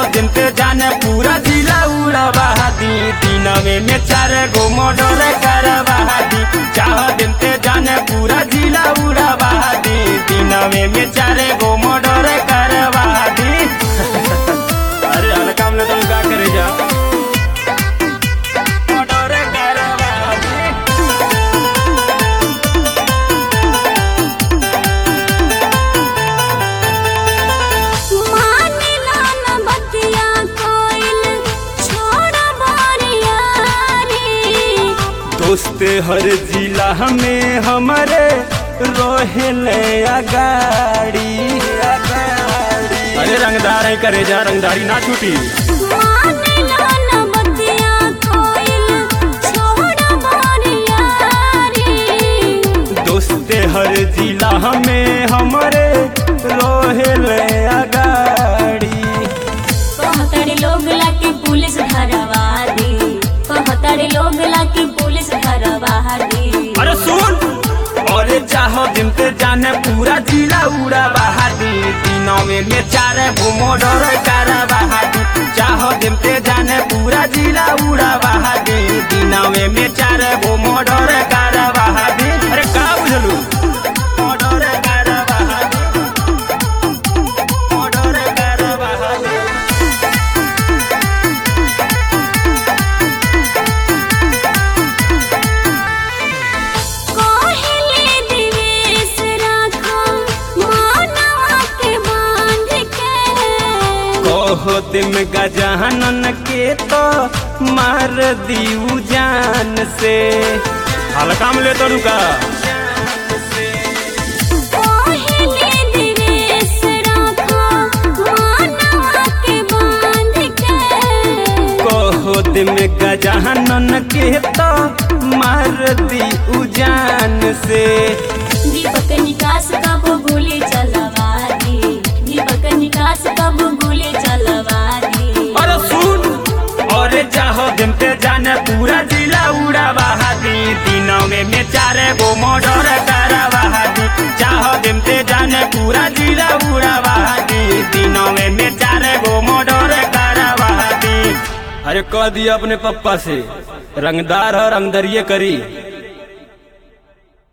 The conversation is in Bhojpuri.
दिन पे जाने पूरा जिला उड़ावा दी दिनवे में चार गो मोडर करवा दी चाह दिन पे जाने पूरा जिला उड़ावा दी दिनवे में चार गो मोडर करवा दी अरे हल्का में तुम का करे जा मोडर करवा दी मानिला न बतिया कोइल छोड़ बारियारी दोस्त हर जिला में हमारे रोहिले अगाड़ी अरे रंगदार है करे जा रंगदारी ना छूटी मानिला न बतिया कोइल छोड़ बारियारी दोस्त हर जिला में हमारे रोहिले अगाड़ी कहतरे लोग लाके पुलिस धरवा दी कहतरे लोग लाके पुलिस धरवा दी अरे सुन अरे चाहो दिन पे जाने पूरा जिला उड़ा बहादी दिनों में में चार घूमो डर कर बहादी चाहो दिन पे जाने पूरा जिला उड़ा बहादी दिनों में में चार घूमो डर कर बहादी अरे का बुझलू डर कर बहादी डर कर बहादी कोहिले दिवेश राखो मानवा के बांध के कहो तिम गजानन के तो मार दीऊ जान से हल्का में ले तो रुका कोहिले दिवेश राखो मानवा के बांध के कहो तिम गजानन के तो मार दीऊ जान से दीपक निकास कब गोली चलवा दी दीपक निकास कब गोली चलवा दी अरे सुन अरे चाहो दिन पे जाने पूरा जिला उड़ा बहादी दिनों में में चारे गो मोडर करवा दी चाहो दिन पे जाने पूरा जिला उड़ा बहादी दिनों में में चारे गो मोडर करवा दी अरे कह दिया अपने पप्पा से रंगदार है रंगदरिये करी